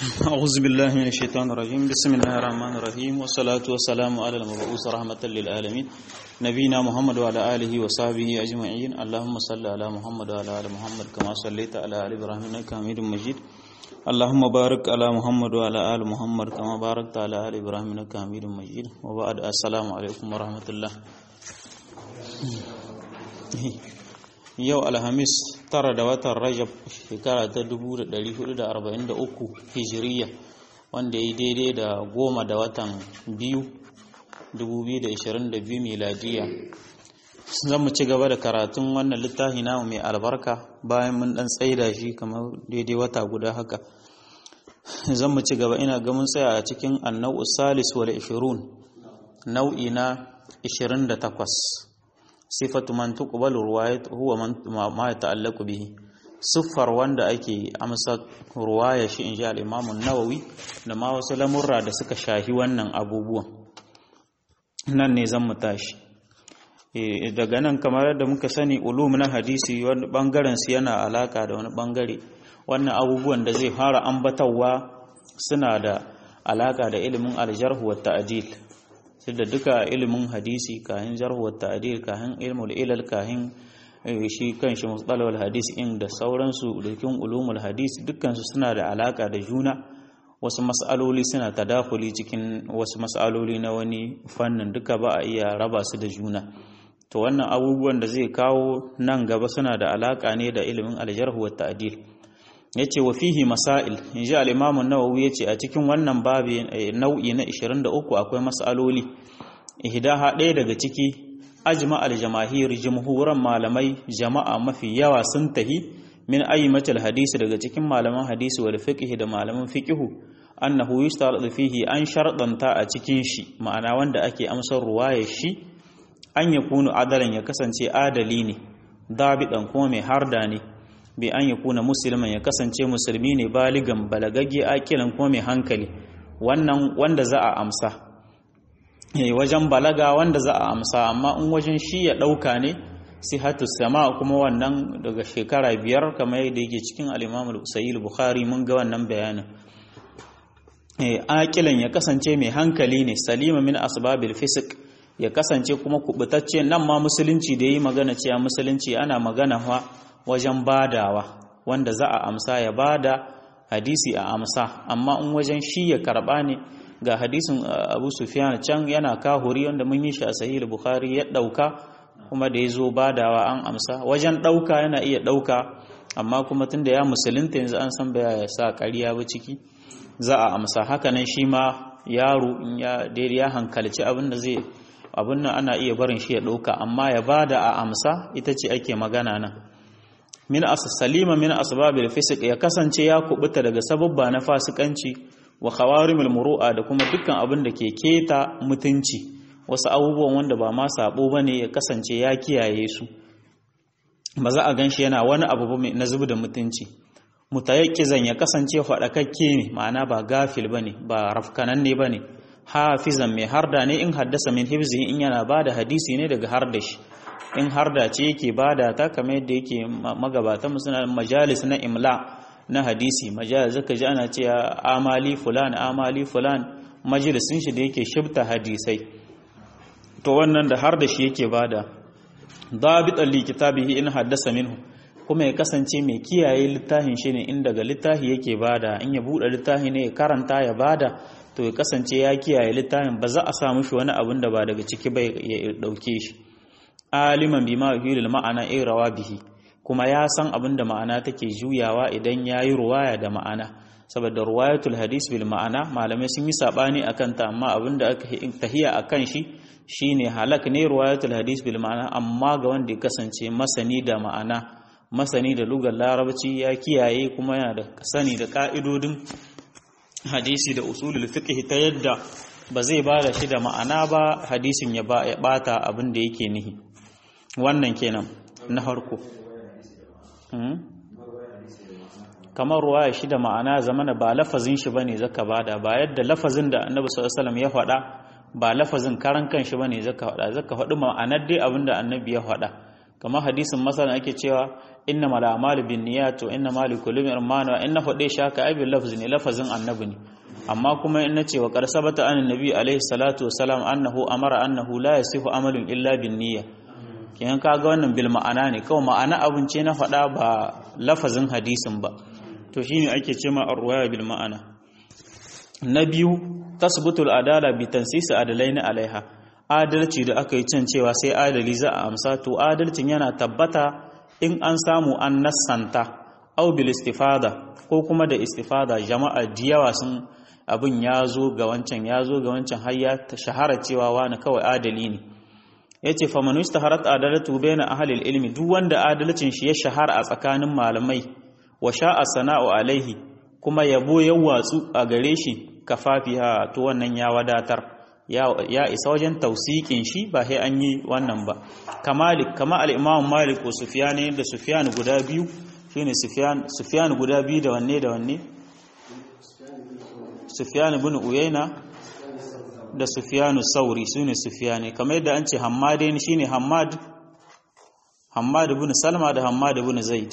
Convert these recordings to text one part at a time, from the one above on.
أعوذ بالله من الشيطان الرجيم بسم الله الرحمن الرحيم والصلاة والسلام على المبعوث رحمة للعالمين نبينا محمد وعلى آله وصحبه أجمعين اللهم صل على محمد وعلى آل محمد كما صليت على آل إبراهيم إنك حميد مجيد اللهم بارك على محمد وعلى آل محمد كما باركت على آل إبراهيم إنك حميد مجيد وبعد السلام عليكم ورحمة الله yau alhamis tara da watan rajab shekara ta 1443 hijiriya wanda ya daidai da goma da watan biyu 2022 miladiya zan mu ci gaba da karatun wannan littafi namu mai albarka bayan mun dan tsaida shi kamar daidai wata guda haka zan mu ci gaba ina ga mun tsaya a cikin annau salis wal 20 nau'i na 28 sifatu man tuqbalu ruwayat huwa man ma yata'allaqu bihi siffar wanda ake amsa ruwaya shi inji al-Imam an-Nawawi da ma wasu lamurra da suka shahi wannan abubuwan nan ne zan mu tashi daga nan kamar yadda muka sani ulum na hadisi wani bangaren su yana alaka da wani bangare wannan abubuwan da zai fara ambatawa suna da alaka da ilimin al-jarh wa ta'dil da duka ilimin hadisi kahin jarhuwar ta'adil kahin ilmul ilal kahin shi kanshi mustalahul hadis in da sauransu dukin ulumul hadis dukkansu suna da alaka da juna wasu mas'aloli suna tadakuli cikin wasu mas'aloli na wani fannin duka ba a iya raba su da juna to wannan abubuwan da zai kawo nan gaba suna da alaka ne da ilimin aljarhu wa ta'dil yace wa fihi masail inji al-imam an-nawawi yace a cikin wannan babi nau'i na 23 akwai mas'aloli ihdaha ɗaya daga ciki ajma al-jamahir jumhuran malamai jama'a mafi yawa sun tahi min ayyimatil hadisi daga cikin malaman hadisi wal fiqh da malaman fiqh annahu yustaradu fihi an sharɗanta a cikin shi ma'ana wanda ake amsar ruwayar shi an yakunu adalan ya kasance adali ne dabidan kuma mai harda ne bi an ya kuna musulman ya kasance musulmi ne baligan balagagge akilan ko mai hankali wannan wanda za a amsa wajen balaga wanda za a amsa amma in wajen shi ya ɗauka ne sihatu sama kuma wannan daga shekara biyar kamar yadda yake cikin al-imam al bukhari mun ga wannan bayanin akilan ya kasance mai hankali ne salima min asbabil fisq ya kasance kuma kubutacce nan ma musulunci da yi magana cewa musulunci ana magana fa wajen badawa wanda za a amsa ya bada hadisi a amsa amma in wajen shi ya karba ne ga hadisin Abu Sufyan can yana kahuri wanda mun yi shi a sahih Bukhari ya dauka kuma da yazo badawa an amsa wajen dauka yana iya dauka amma kuma tunda ya musulunta yanzu an san baya ya sa ƙarya ba ciki za a amsa haka nan shi ma yaro in ya daidai ya hankalci abin da zai abin nan ana iya barin shi ya dauka amma ya bada a amsa ita ce ake magana nan min salima min asbabil fisq ya kasance ya kubuta daga sababba na fasikanci wa khawarimul muru'a da kuma dukkan abin da ke keta mutunci wasu abubuwan wanda ba ma sabo bane ya kasance ya kiyaye su ba za a ganshi yana wani abu ba na zubu da mutunci mutayakkizan ya kasance fadakakke ne ma'ana ba gafil bane ba rafkanan ne bane hafizan mai harda ne in haddasa min hibzi in yana bada hadisi ne daga harda shi in har da ce yake bada ta kamar yadda yake magabatan mu suna majalis na imla na hadisi majalis zaka ji ana cewa amali fulan amali fulan majalisin shi da yake shibta hadisai to wannan da har da shi yake bada dabitan li kitabihi in haddasa minhu kuma ya kasance mai kiyaye littafin shi ne in daga littafi yake bada in ya bude littafi ne ya karanta ya bada to ya kasance ya kiyaye littafin ba za a sa mishi wani abin da ba daga ciki ba ya dauke shi aliman bima yuhilul ma'ana irawa bihi kuma ya san abin da ma'ana take juyawa idan yayi ruwaya da ma'ana saboda ruwayatul hadis bil ma'ana malamai sun yi sabani akan ta amma abin da aka tahiya akan shi shine halak ne ruwayatul hadis bil ma'ana amma ga wanda ya kasance masani da ma'ana masani da lugar larabci ya kiyaye kuma yana da sani da ka'idodin hadisi da usulul fiqh ta yadda ba zai ba da shi da ma'ana ba hadisin ya bata abin da yake nihi wannan kenan na harko kamar ruwaya shi da ma'ana zamana ba lafazin shi bane zaka bada ba yadda lafazin da annabi sallallahu alaihi wasallam ya faɗa ba lafazin karan kanshi bane zaka faɗa zaka faɗi ma'anar dai abinda annabi ya faɗa kamar hadisin masalan ake cewa inna mal a'malu binniyat wa inna mal likulli imrin ma nawa inna fade shi haka ai bil lafzi ne lafazin annabi ne amma kuma in nace wa qad sabata an annabi alaihi salatu wassalam annahu amara annahu la yasihu amalun illa binniyya kenan kaga wannan bil ma'ana ne kawai ma'ana abun ce na faɗa ba lafazin hadisin ba to shine ake ce ma arwaya bil ma'ana na biyu tasbutul adala bi tansisi adalaini alaiha adalci da aka yi can cewa sai adali za a amsa to adalcin yana tabbata in an samu an nassanta au bil istifada ko kuma da istifada jama'a diyawa sun abin ya zo ga wancan ya zo ga wancan har ya shahara cewa wani kawai adali ne yace fa man istaharat adalatu baina ahli ilmi duk wanda adalcin shi ya shahara a tsakanin malamai wa sha'a sana'u alaihi kuma yabo ya watsu a gare shi kafafiha to wannan ya wadatar ya isa wajen tausikin shi ba sai an yi wannan ba kamalik kama al-imam malik ko sufyan da sufyan guda biyu shine sufyan sufyan guda biyu da wanne da wanne sufyan ibn uyayna da sufyan sauri sune sufyan kamar yadda an ce hammadain shine hammad hammad ibn salma da hammad ibn zaid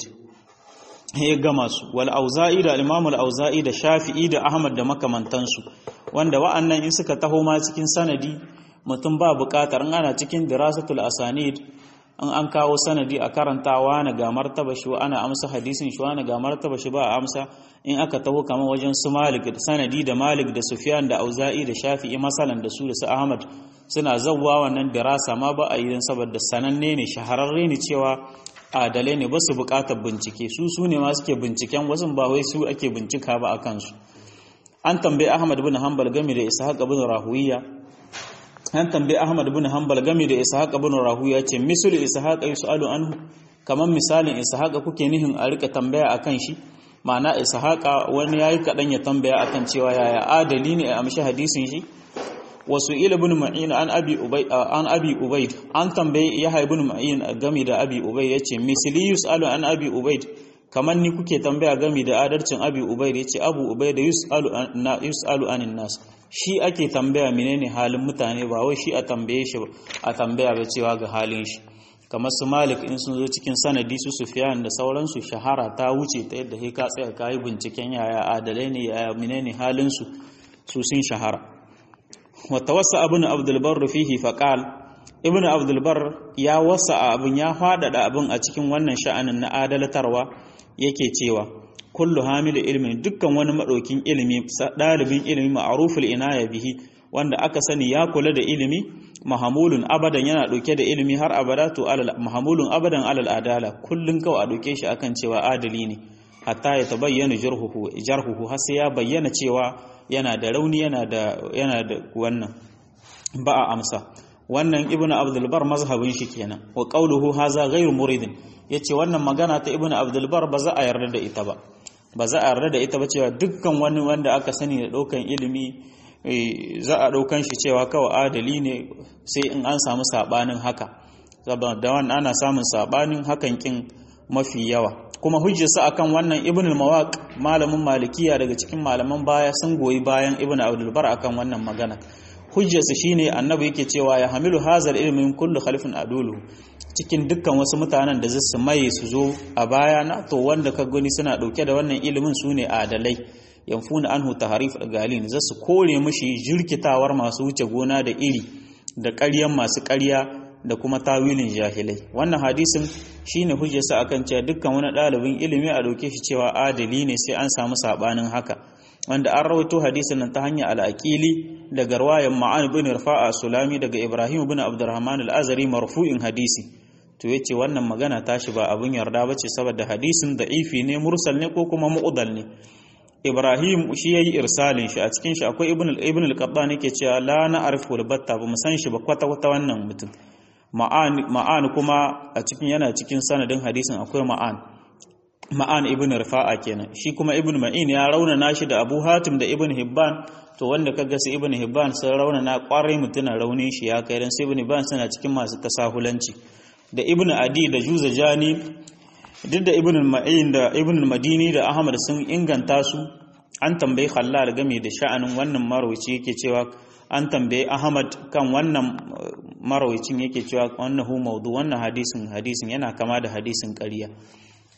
ya gama su wal auza'i da al-imam al-auza'i da shafi'i da ahmad da makamantansu wanda wa'annan in suka taho ma cikin sanadi mutum ba buƙatar in ana cikin dirasatul asanid in an kawo sanadi a karantawa na ga martaba shi ana amsa hadisin shi wani ga martaba shi ba a amsa in aka taho kamar wajen su malik da sanadi da malik da sufyan da auza'i da shafi'i masalan da su da su ahmad suna zawwa wannan dirasa ma ba a yi saboda sananne ne shahararre ne cewa adalai ne ba su buƙatar bincike su su ne ma suke binciken wasu ba wai su ake bincika ba a kansu an tambayi Ahmad bin Hanbal game da Ishaq bin Rahuwiya an tambayi Ahmad bin Hanbal game da Ishaq bin Rahuwiya ce misul Ishaq yusalu anhu kaman misalin Ishaq kuke nihin a rika tambaya akan shi ma'ana Ishaq wani yayi kadan ya tambaya akan cewa yaya adali ne a amshi hadisin shi wasu ila bin ma'in an abi ubay an abi ubayd an tambayi Yahya ibn ma'in game da abi ubayd yace misli yusalu an abi ubayd kamar ni kuke tambaya gami da adalcin abi ubaid yace abu ubaid yusalu na yusalu anin nas shi ake tambaya menene halin mutane ba wai shi a tambaye shi a tambaya ba cewa ga halin shi kamar su malik in sun zo cikin sanadi su sufyan da sauransu shahara ta wuce ta yadda sai ka tsaya kai binciken yaya adalai ne yaya menene halin su su sun shahara wa tawassa ibn abdul barr fihi faqal ibn abdul barr ya wasa abin ya fadada abin a cikin wannan sha'anin na adalatarwa yake cewa kullu hamilu ilmin dukkan wani madaukin ilimi dalibin ilimi ma'ruful inaya bihi wanda aka sani ya kula da ilimi mahamulun abadan yana dauke da ilimi har abada to alal mahamulun abadan alal adala kullun kawai a dauke shi akan cewa adali ne hatta ya tabayyana jarhuhu jarhuhu har sai ya bayyana cewa yana da rauni yana da yana da wannan ba a amsa wannan ibnu abdul bar mazhabin shi kenan wa qawluhu haza ghairu muridin yace wannan magana ta ibnu abdul bar ba za a yarda da ita ba ba za a yarda da ita ba cewa dukkan wani wanda aka sani da daukan ilimi za a daukan shi cewa kawai adali ne sai in an samu sabanin haka saboda wannan ana samun sabanin hakan kin mafi yawa kuma hujjarsa akan wannan ibn al-mawaq malamin malikiya daga cikin malaman baya sun goyi bayan ibn abdul bar akan wannan magana hujjarsa shine annabi yake cewa ya hamilu hazal ilmin kullu khalifin adulu cikin dukkan wasu mutanen da zasu maye su zo a baya na to wanda ka gani suna dauke da wannan ilimin su ne adalai yanfuna anhu taharif galin zasu kore mishi jirkitawar masu wuce gona da iri da ƙaryan masu ƙarya da kuma tawilin jahilai wannan hadisin shine hujjarsa akan cewa dukkan wani ɗalibin ilimi a dauke shi cewa adali ne sai an samu sabanin haka wanda an rawaito hadisin nan ta hanyar al'aqili daga riwayan ma'an ibn rafa'a sulami daga ibrahim ibn abdurrahman al-azari marfu'in hadisi to yace wannan magana tashi ba abun yarda bace saboda hadisin da'ifi ne mursal ne ko kuma mu'dal ne ibrahim shi yayi irsalin shi a cikin shi akwai ibn ibn al-qattan yake cewa la na'rifu al-batta ba mu san shi ba kwata kwata wannan mutum ma'an ma'an kuma a cikin yana cikin sanadin hadisin akwai ma'an ma'an ibn rifa'a kenan shi kuma ibn ma'in ya raunana shi da abu hatim da ibn hibban to wanda kaga su ibn hibban sun raunana kwarai mutuna raunin shi ya kai dan sai ibn hibban suna cikin masu tasahulanci da ibn adi da juzajani duk da ibn ma'in da ibn madini da ahmad sun inganta su an tambayi khallal game da sha'anin wannan marwaci yake cewa an tambayi ahmad kan wannan marawacin yake cewa wannan hu maudu wannan hadisin hadisin yana kama da hadisin ƙarya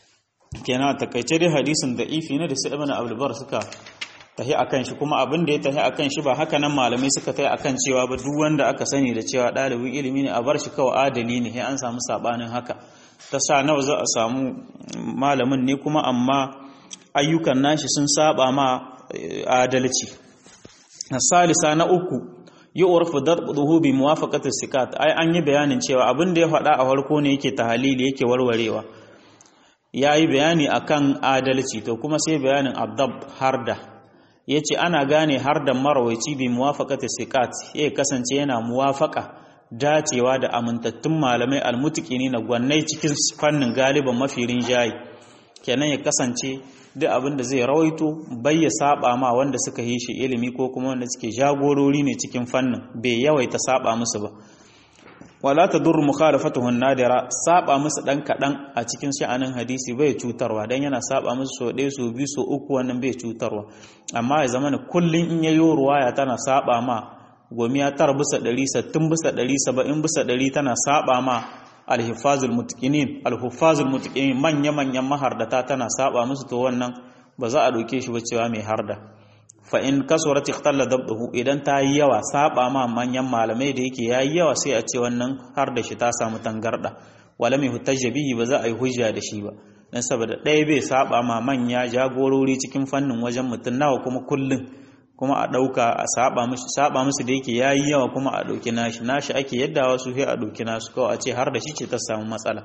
kenan takaice dai hadisin da ifi ne da su ibn abdulbar suka tahi akan shi kuma abin da ya tahi akan shi ba haka nan malamai suka tahi akan cewa ba duk wanda aka sani da cewa ɗalibin ilimi ne a bar shi kawai adali ne sai an samu sabanin haka ta sa nawa za a samu malamin ne kuma amma ayyukan nashi sun saba ma adalci salisa na uku yi urfu darbuhu bi muwafaqati sikat ai an yi bayanin cewa abin da ya faɗa a farko ne yake tahalili yake warwarewa yayi bayani akan adalci to kuma sai bayanin abdab harda yace ana gane harda marawaici bi muwafaqati sikat ya kasance yana muwafaqa dacewa da amintattun malamai almutikini na gwannai cikin fannin galiban mafi rinjaye kenan ya kasance duk abin da zai rawaito bai ya saba ma wanda suka yi shi ilimi ko kuma wanda suke jagorori ne cikin fannin bai yawaita saba musu ba wala tadur mukhalafatuhu nadira saba musu dan kadan a cikin sha'anin hadisi bai cutarwa dan yana saba musu so ɗaya so biyu so uku wannan bai cutarwa amma ya zama kullun in yayo ruwaya tana saba ma gomiya tar bisa ɗari sattin bisa ɗari saba'in bisa ɗari tana saba ma alhifazul mutqinin alhufazul mutqinin manya manyan mahardata tana saba musu to wannan ba za a doke shi ba cewa mai harda fa in kasurat ikhtalla dabduhu idan ta yi yawa saba ma manyan malamai da yake yayi yawa sai a ce wannan har da shi ta samu tangarda wala mai hujja bihi ba za a yi hujja da shi ba dan saboda ɗaya bai saba ma manya jagorori cikin fannin wajen mutum nawa kuma kullun kuma a ɗauka a saba musu saba musu da yake yayi yawa kuma a ɗauki nashi nashi ake yadda wasu sai a ɗauki nasu kawai a ce har da shi ce ta samu matsala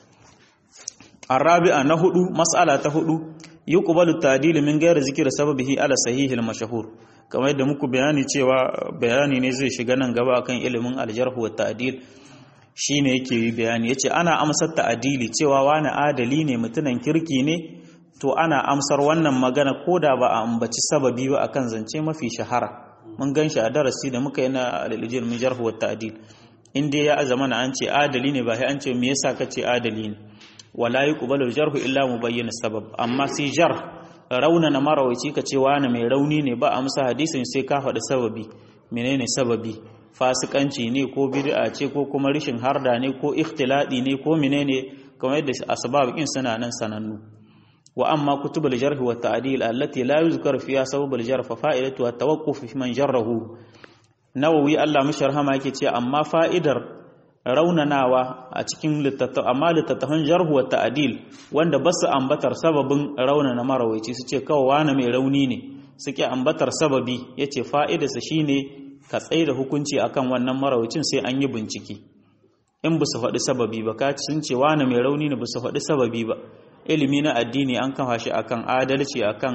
arabi'a na hudu mas'ala ta hudu yuqbalu ta'dil min ghairi zikri sababihi ala sahih al-mashhur kamar yadda muku bayani cewa bayani ne zai shiga nan gaba akan ilimin al-jarh wa ta'dil shine yake yi bayani yace ana amsar ta'dili cewa wani adali ne mutunan kirki ne to ana amsar wannan magana ko da ba a ambaci sababi ba akan zance mafi shahara mun gan shi a darasi da muka yi na al'ilijir min jarhu wa ta'dil in dai ya azama na an ce adali ne ba sai an ce me yasa ka ce adali ne wala yuqbalu jarhu illa mubayyin sabab amma sai jar rauna na marawaci ka ce wani mai rauni ne ba amsa hadisin sai ka faɗi sababi menene sababi fasikanci ne ko bid'a ce ko kuma rishin harda ne ko ikhtiladi ne ko menene kamar yadda asbab kin suna nan sanannu وأما كتب الجرح والتعديل التي لا يذكر فيها سبب الجرح ففائدتها التوقف في من جره نووي الله مشرها ما yake ce amma fa'idar raunanawa a cikin littattafan amma littattafan jarhu wa ta'dil wanda ba su ambatar sababin raunana marawaici su ce kawai wani mai rauni ne suke ambatar sababi yace fa'idarsa shine ka tsaye da hukunci akan wannan marawacin sai an yi bincike in ba su faɗi sababi ba ka sun ce wani mai rauni ne ba su faɗi sababi ba ilimi na addini an kafa shi akan adalci akan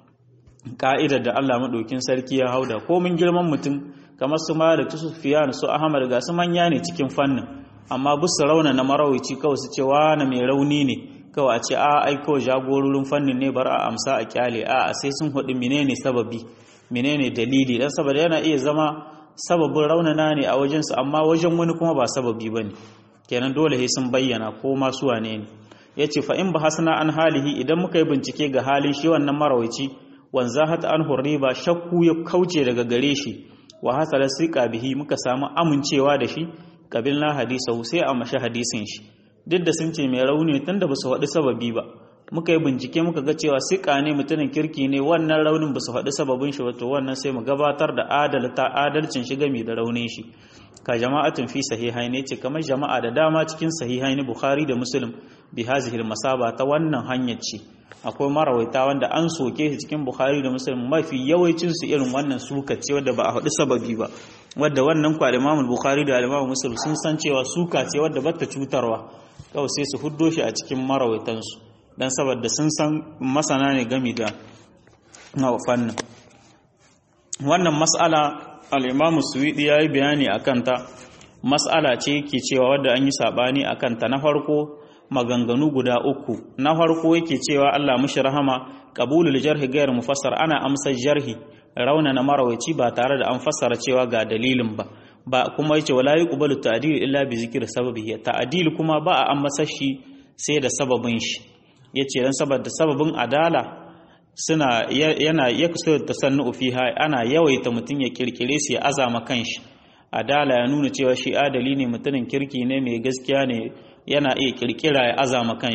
ka'idar da Allah madaukin sarki ya hauda ko mun girman mutum kamar su Malik su Sufyan su Ahmad ga su manya ne cikin fannin amma bu su rauna na marawici kawai su ce na mai rauni ne kawai a ce a ai kawai jagororin fannin ne bar a amsa a kyale a sai sun hudu menene sababi menene dalili dan saboda yana iya zama sababin raunana ne a wajensu amma wajen wani kuma ba sababi bane kenan dole sai sun bayyana ko ma su wane ne ya ce fa'in ba hasana an halihi idan muka yi bincike ga halin shi wannan marawaici wanza hata an hurri ba shakku ya kauce daga gare shi wa hasalar siƙa bihi muka samu amincewa da shi ƙabil na hadisa sai a mashi hadisin shi duk da sun ce mai rauni tun da ba su faɗi sababi ba muka yi bincike muka ga cewa siƙa ne mutumin kirki ne wannan raunin ba su faɗi sababin shi wato wannan sai mu gabatar da adalta adalcin shi gami da raunin shi ka jama'atun fi sahihai ne ce kamar jama'a da dama cikin sahihai ne bukhari da muslim bi hazihil masaba ta wannan hanyar ce akwai marawaita wanda an soke shi cikin bukhari da muslim mafi yawancin su irin wannan suka ce wadda ba a haɗu sababi ba wadda wannan kwa imam bukhari da imam muslim sun san cewa suka ce wadda bata cutarwa kawai sai su huddo shi a cikin marawaitan su dan saboda sun san masana ne gami da fannin wannan mas'ala al'imamu suwiɗi ya yi bayani a kanta matsala ce ke cewa wadda an yi saɓani a kanta na farko maganganu guda uku na farko yake cewa Allah mushi rahama ƙabulul jarhi gayar mufassar ana amsar jarhi rauna na marawaici ba tare da an fassara cewa ga dalilin ba ba kuma yace wala yuqbalu ta'dil illa bi zikri sababihi ta'dil kuma ba a amsar shi sai da sababin shi yace dan saboda sababin adala suna yana ya kusa da tasannu fiha ana yawaita mutum ya kirkire su ya azama kanshi adala ya nuna cewa shi adali ne mutumin kirki ne mai gaskiya ne yana iya kirkira ya azama kanshi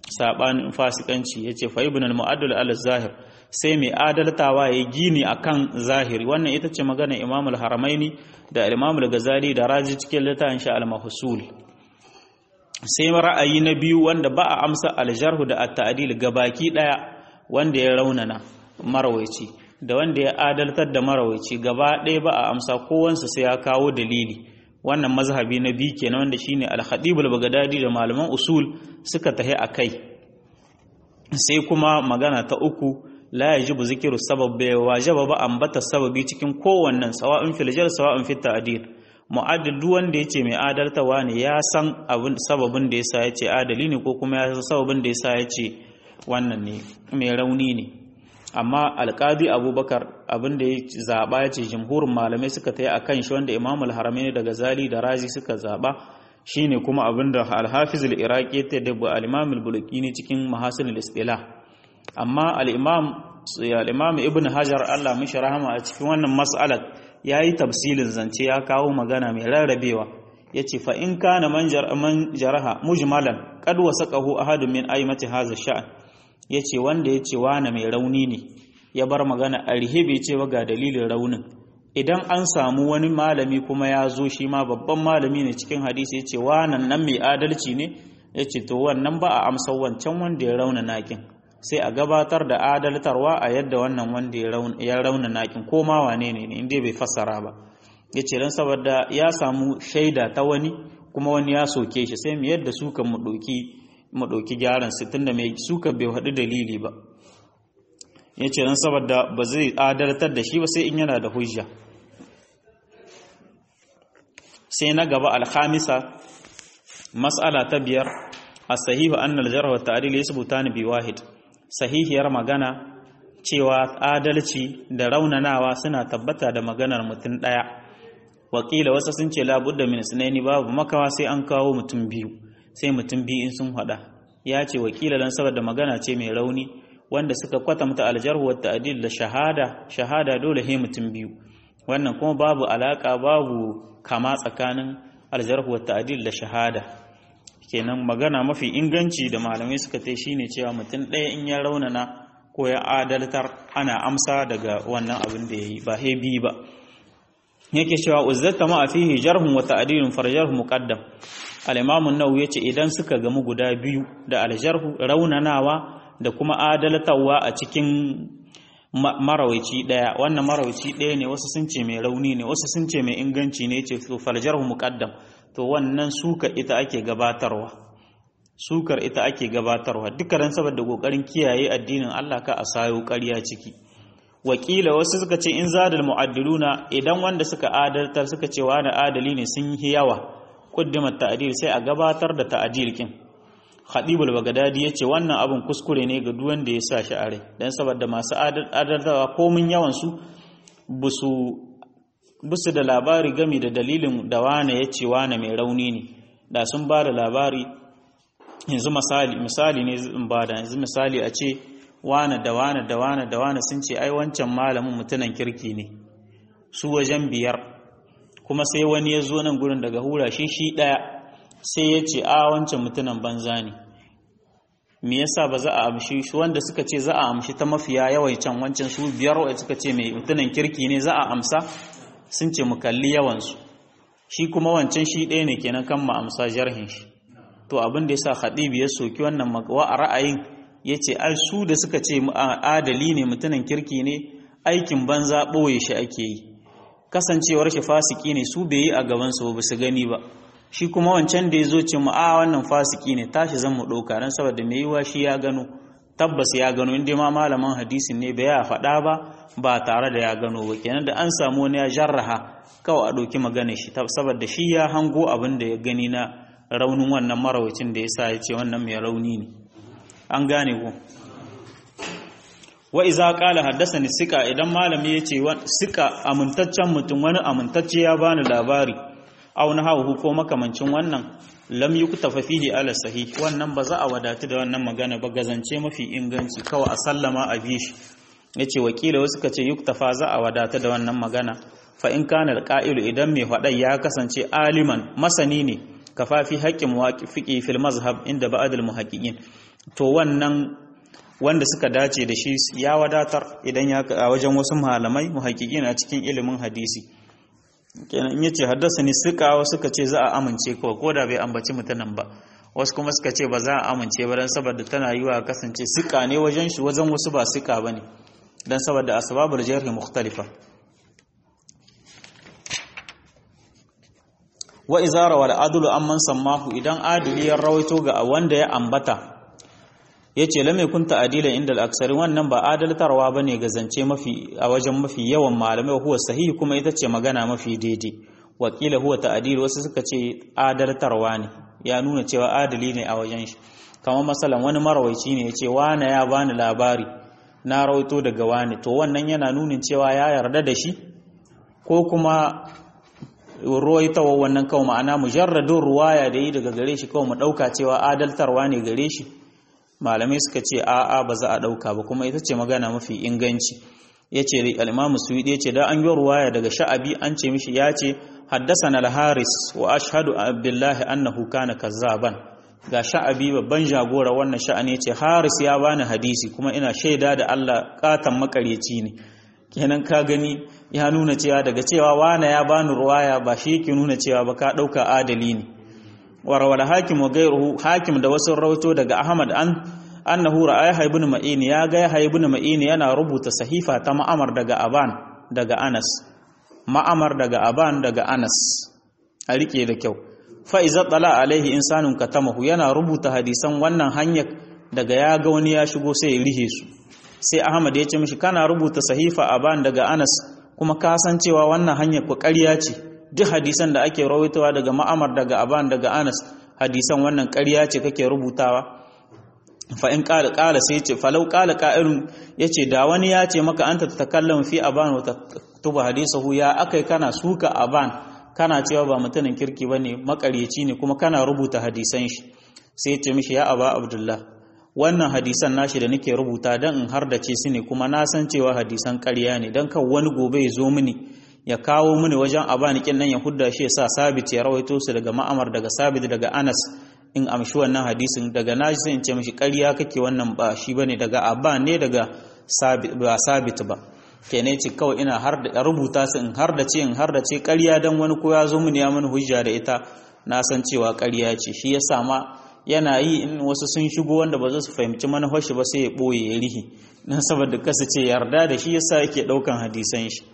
sabanin fasikanci yace fa ibn al-mu'addal al-zahir sai mai adaltawa ya gini akan zahiri wannan ita ce magana Imam al-Haramaini da Imam al-Ghazali da Raji cikin littafin sha al-Mahsul sai ra'ayi na biyu wanda ba a amsa al-jarh da at-ta'dil gabaki daya wanda ya raunana marawaici da wanda ya adaltar da marawaici gaba ɗaya ba a amsa kowansa sai ya kawo dalili wannan mazhabi na biyu kenan wanda shine al-Khatib al-Baghdadi da malaman usul suka tahi akai sai kuma magana ta uku la yajibu zikiru sabab bai wajaba ba ambata sababi cikin kowannen sawa'in fil jar sawa'in fit ta'dil mu'addil duk wanda yace mai adaltawa ne ya san abin sababin da yasa yace adali ne ko kuma ya san sababin da yasa yace wannan ne mai rauni ne amma alqadi abubakar abin da ya zaba yace jumhurin malamai suka tayi akan shi wanda imam al-haramaini da gazali da razi suka zaba shine kuma abin da al-hafiz al-iraqi ta da al-imam al-bulqini cikin mahasin al-istilah amma al-imam al-imam ibn hajar Allah mishi rahama a cikin wannan mas'alar yayi tafsilin zance ya kawo magana mai rarrabewa yace fa in kana man jaraha mujmalan qad wasaqahu ahadun min aimati hadha sha'an yace wanda yace wani mai rauni ne ya bar magana a rihibe cewa ga dalilin raunin idan an samu wani malami kuma ya zo shi ma babban malami ne cikin hadisi yace wannan nan mai adalci ne yace to wannan ba a amsa wancan wanda ya rauna nakin sai a gabatar da adaltarwa a yadda wannan wanda ya rauna nakin ko ma wane ne inda bai fassara ba ya ce don saboda ya samu shaida ta wani kuma wani ya soke shi sai mu yadda suka mu ɗauki gyaran su tunda mai suka bai haɗu dalili ba ya ce don saboda ba zai adaltar da shi ba sai in yana da hujja sai na gaba alhamisa mas'ala ta biyar a sahihu annal jarh wa ta'dil yasbutani bi wahid sahihiyar magana cewa adalci da raunanawa suna tabbata da maganar mutum ɗaya wakila wasu sun ce labudda min sunaini babu makawa sai an kawo mutum biyu sai mutum biyu in sun hada ya ce wakila dan saboda magana ce mai rauni wanda suka kwatanta aljarhu wa ta'dil da shahada shahada dole he mutum biyu wannan kuma babu alaka babu kama tsakanin aljarhu wa ta'dil da shahada kenan magana mafi inganci da malamai suka tai shine cewa mutum ɗaya in ya raunana ko ya adaltar ana amsa daga wannan abin da yayi ba he bi ba yake cewa uzzata ma fihi jarhun wa ta'dilun farjarhu muqaddam al-imam an-nawawi yace idan suka gamu guda biyu da al-jarhu raunanawa da kuma adaltawa a cikin marawici daya wannan marawici daya ne wasu sun ce mai rauni ne wasu sun ce mai inganci ne yace to farjarhu muqaddam to wannan suka ita ake gabatarwa sukar ita ake gabatarwa dukkan saboda kokarin kiyaye addinin Allah ka a sayo ƙarya ciki wakila wasu suka ce in zadal mu'addiluna idan wanda suka adaltar suka ce wani adali ne sun yi yawa quddimat ta'dil sai a gabatar da ta'dil kin Khadibul Bagdadi yace wannan abun kuskure ne ga duk wanda ya sa shi a rai dan saboda masu adaltawa komin yawan su busu busu da labari gami da dalilin da wane yace wane mai rauni ne da sun ba da labari yanzu misali misali ne zan bada yanzu misali a ce wane da wane da wane da wane sun ce ai wancan malamin mutunan kirki ne su wajen biyar kuma sai wani ya zo nan gurin daga hura shi shi ɗaya sai ya ce a wancan mutunan banza ne me yasa ba za a amshi shi wanda suka ce za a amshi ta mafiya yawancin wancan su biyar wanda suka ce mai mutunan kirki ne za a amsa sun ce mu kalli yawansu shi kuma wancan shi ɗaya ne kenan kan ma amsa jarhin shi to abin da yasa khadibi ya soki wannan magawa a ra'ayin yace ai su da suka ce adali ne mutumin kirki ne aikin banza ɓoye shi ake yi kasancewar shi fasiki ne su bai yi a gaban su ba su gani ba shi kuma wancan da ya zo ce mu a wannan fasiki ne tashi zan mu ɗauka don saboda mai yiwa shi ya gano tabbas ya gano inda ma malaman hadisin ne bai ya faɗa ba ba tare da ya gano ba kenan da an samu wani ya jarraha kawai a ɗauki magana shi saboda shi ya hango abin da ya gani na raunin wannan marawacin da ya sa ya ce wannan mai rauni ne an gane ku wa iza qala haddathani sika idan malami yace sika amintaccen mutum wani amintacce ya bani labari aw na hawu ko makamancin wannan lam yuktafa fihi ala sahih wannan ba za a wadatu da wannan magana ba gazance mafi inganci kawai a sallama a bi shi yace wakila wasu kace yuktafa za a wadatu da wannan magana fa in kana alqa'ilu idan mai faɗai ya kasance aliman masani ne kafafi haƙƙin muwafiqi fil mazhab inda ba'd al muhaqqiqin to wannan wanda suka dace da shi ya wadatar idan ya a wajen wasu malamai muhaƙiƙin a cikin ilimin hadisi kenan in yace haddasa ni suka suka ce za a amince kawai ko da bai ambaci mutanen ba wasu kuma suka ce ba za a amince ba dan saboda tana yiwa kasance suka ne wajen shi wajen wasu ba suka bane dan saboda asbabul jarh mukhtalifa wa izara wal adlu amman sammahu idan adili ya rawaito ga wanda ya ambata yace lam yakun ta'dilan inda al-aksari wannan ba adaltarwa bane ga zance mafi a wajen mafi yawan malamai huwa sahihi kuma ita ce magana mafi daidai wakila huwa ta'dil wasu suka ce adaltarwa ne ya nuna cewa adali ne a wajen shi kamar masalan wani marawaici ne yace wane ya bani labari na rawaito daga wani to wannan yana nunin cewa ya yarda da shi ko kuma ruwaitawa wannan kawai ma'ana mujarradin ruwaya da yi daga gare shi kawai mu ɗauka cewa adaltarwa ne gare shi malamai suka ce a'a ba za a ɗauka ba kuma ita ce magana mafi inganci ya ce al'imamu suwidi ya ce da an yi ruwaya daga sha'abi an ce mishi ya ce haddasa na haris wa ashhadu abdullahi annahu kana kazzaban ga sha'abi babban jagora wannan sha'ani ya ce haris ya bani hadisi kuma ina shaida da allah katan makaryaci ne kenan ka gani ya nuna cewa daga cewa wane ya bani ruwaya ba shi yake nuna cewa ba ka ɗauka adali ne warwala hakim wa gairuhu hakim da wasu rawato daga ahmad an annahu ra'a ibn ma'in ya ga ya ibn ma'in yana rubuta sahifa ta ma'amar daga aban daga anas ma'amar daga aban daga anas a rike da kyau fa iza tala alaihi insanun katamahu yana rubuta hadisan wannan hanyar daga ya ga wani ya shigo sai ya rihe su sai ahmad ya ce mishi kana rubuta sahifa aban daga anas kuma ka san cewa wannan hanyar ku ƙarya ce duk hadisan da ake rawaitowa daga ma'amar daga aban daga anas hadisan wannan ƙarya ce kake rubutawa fa in qala qala sai ce falau qala qa'ilun yace da wani ya ce maka anta tatakallamu fi aban wa taktubu hadisahu ya akai kana suka aban kana cewa ba mutumin kirki bane makaryaci ne kuma kana rubuta hadisan shi sai ya ce mishi ya aba abdullah wannan hadisan nashi da nake rubuta dan in hardace su ne kuma na san cewa hadisan ƙarya ne dan kan wani gobe ya zo mini ya kawo mini wajen abanikin nan ya hudda shi ya sa sabit ya rawaito su daga ma'amar daga sabit daga anas in amshi wannan hadisin daga nashi sai in ce mishi ƙarya kake wannan ba shi bane daga aban ne daga sabit ba sabit ba kenan ce kawai ina har da rubuta su in har da ce in har da ce ƙarya dan wani ko ya zo mini ya mini hujja da ita na san cewa ƙarya ce shi yasa ma yana yi in wasu sun shigo wanda ba za su fahimci manufar shi ba sai ya ɓoye ya rihi don saboda kasa ce yarda da shi yasa yake ɗaukan hadisan shi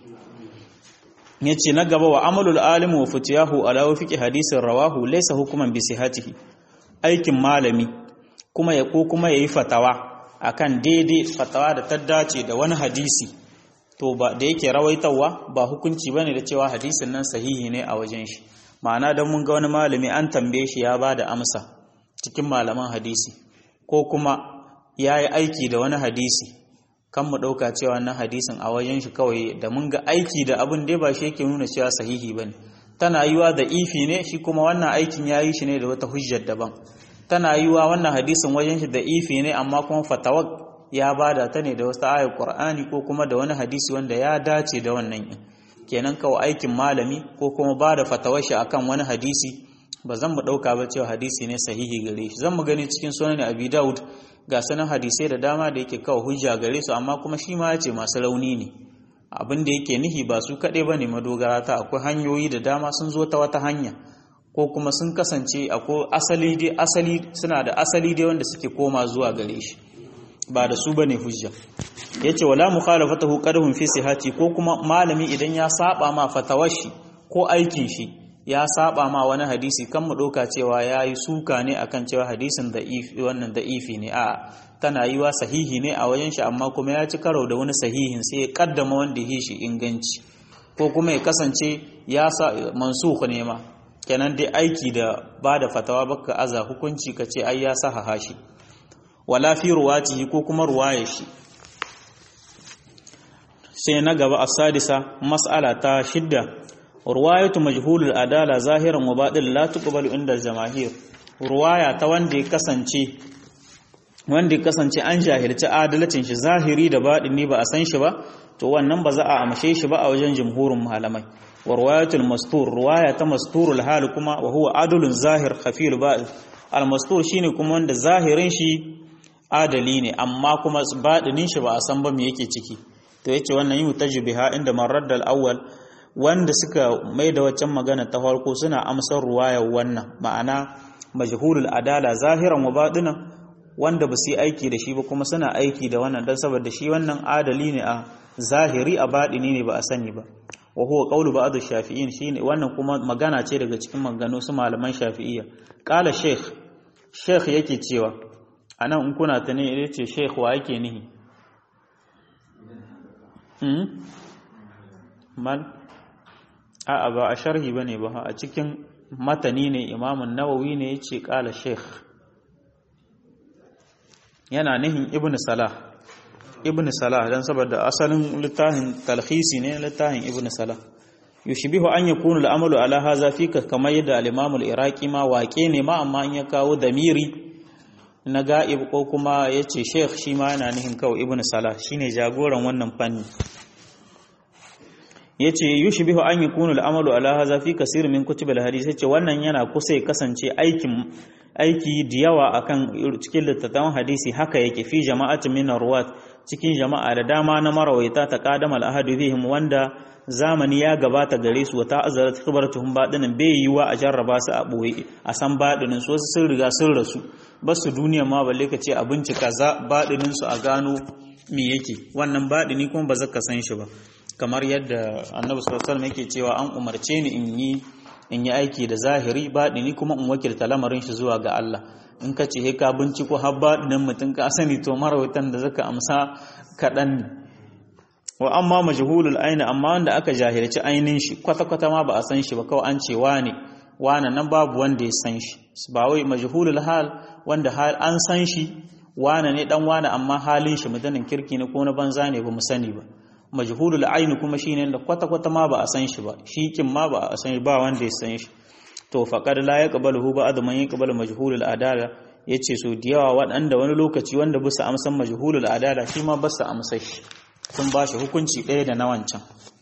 ya ce na gaba wa amalul alimu wa fitiyahu ala wafiki hadisin rawahu laisa hukuman bi sihatihi aikin malami kuma ya ko kuma yayi fatawa akan daidai fatawa da ta dace da wani hadisi to ba da yake rawaitawa ba hukunci bane da cewa hadisin nan sahihi ne a wajen shi ma'ana dan mun ga wani malami an tambaye shi ya bada amsa cikin malaman hadisi ko kuma ya yi aiki da wani hadisi kan mu ɗauka cewa wannan hadisin a wajen shi kawai da mun ga aiki da abin dai ba shi yake nuna cewa sahihi ba ne tana yiwa da ifi ne shi kuma wannan aikin ya yi shi ne da wata hujjar daban tana yiwa wannan hadisin wajen shi da ifi ne amma kuma fatawar ya bada ta ne da wasu ayar qur'ani ko kuma da wani hadisi wanda ya dace da wannan kenan kawai aikin malami ko kuma ba da fatawar shi akan wani hadisi ba zan mu ɗauka ba cewa hadisi ne sahihi gare shi zan mu gani cikin sunan abi daud ga sanan hadisai da dama da yake kawo hujja gare su amma kuma shi ma ya ce masu rauni ne abin da yake nihi ba su kaɗai ba ne madogara ta akwai hanyoyi da dama sun zo ta wata hanya ko kuma sun kasance akwai asali dai asali suna da asali dai wanda suke koma zuwa gare shi ba da su bane hujja yace wala mukhalafatahu qadhum fi sihati ko kuma malami idan ya saba ma fatawar shi ko aikin shi ya saba ma wani hadisi kan mu ɗauka cewa ya yi suka ne akan cewa hadisin wannan da'ifi ne a tana yi wa sahihi ne a wajen shi amma kuma ya ci karo da wani sahihin sai ya kaddama wanda ya shi inganci ko kuma ya kasance ya sa mansukh ne ma kenan dai aiki da ba da fatawa baka aza hukunci ka ce ai ya sahaha shi wala fi ruwatihi ko kuma ruwaya shi sai na gaba as-sadisa mas'ala ta shidda ruwayatu majhulul adala zahiran wa batil la tuqbalu inda jamahir ruwaya ta wanda ya kasance wanda ya kasance an jahilci adalcin shi zahiri da batini ba a san shi ba to wannan ba za a amshe shi ba a wajen jumhurin malamai wa ruwayatul mastur ruwaya ta masturul hal kuma wa huwa adulun zahir khafil ba'd al mastur shine kuma wanda zahirin shi adali ne amma kuma baɗinin shi ba a san ba me yake ciki to yace wannan yi mutajibiha inda marar da awwal wanda suka mai da waccan magana ta farko suna amsar ruwayar wannan ma'ana majhulul adala zahiran wa batinan wanda ba su yi aiki da shi ba kuma suna aiki da wannan dan saboda shi wannan adali ne a zahiri a baɗini ne ba a sani ba wa huwa qawlu ba'd ash-shafi'in shine wannan kuma magana ce daga cikin maganganu su malaman shafi'iyya qala sheikh sheikh yake cewa anan in kuna ta ne yace sheikh wa yake nihi hmm mal a ba a sharhi bane ba a cikin matani ne imamun nawawi ne yace qala sheikh yana nihin ibnu salah ibn salah dan saboda asalin littafin talhisi ne littafin ibn salah yushbihu an yakunu al'amalu ala hadha fika kamar yadda al-imam al-iraqi ma waƙe ne ma amma in ya kawo damiri na ga'ib ko kuma yace sheikh shi ma yana nihin kawai ibn salah shine jagoran wannan fanni yace yushbihu an yakunu al'amalu ala hadha fi kaseer min kutub al-hadith yace wannan yana kusa ya kasance aikin aiki da yawa akan cikin littattafan hadisi haka yake fi jama'atin min ruwat cikin jama'a da dama na marawaita ta qadama al-ahadu bihim wanda zamani ya gabata gare su wata azarat khibaratuhum badinin bai yiwa a jarraba su a boye a san badinin su wasu sun riga sun rasu ba su duniya ma balle ka ce a bincika za badinin su a gano me yake wannan badini kuma ba zaka san shi ba kamar yadda annabi sallallahu alaihi wasallam yake cewa an umarce ni in yi in yi aiki da zahiri baɗini kuma in wakilta lamarin shi zuwa ga Allah in ka ce he ka binciko har baɗinin mutum ka sani to marawaitan da zaka amsa kaɗan ne wa amma majhulul aini amma wanda aka jahilci ainin shi kwata kwata ma ba a san shi ba kawai an ce wane wane nan babu wanda ya san shi ba wai majhulul hal wanda hal an san shi wane ne dan wane amma halin shi mutanen kirki ne ko na banza ne ba mu sani ba majhulul aini kuma shine da kwata kwata ma ba a san shi ba shikin ma ba a san ba wanda ya san shi to faqad la yaqbaluhu ba'd man yaqbalu majhulul adala yace so da yawa waɗanda wani lokaci wanda bisa amsan majhulul adala shi ma basu amsa shi sun ba shi hukunci ɗaya da na wancan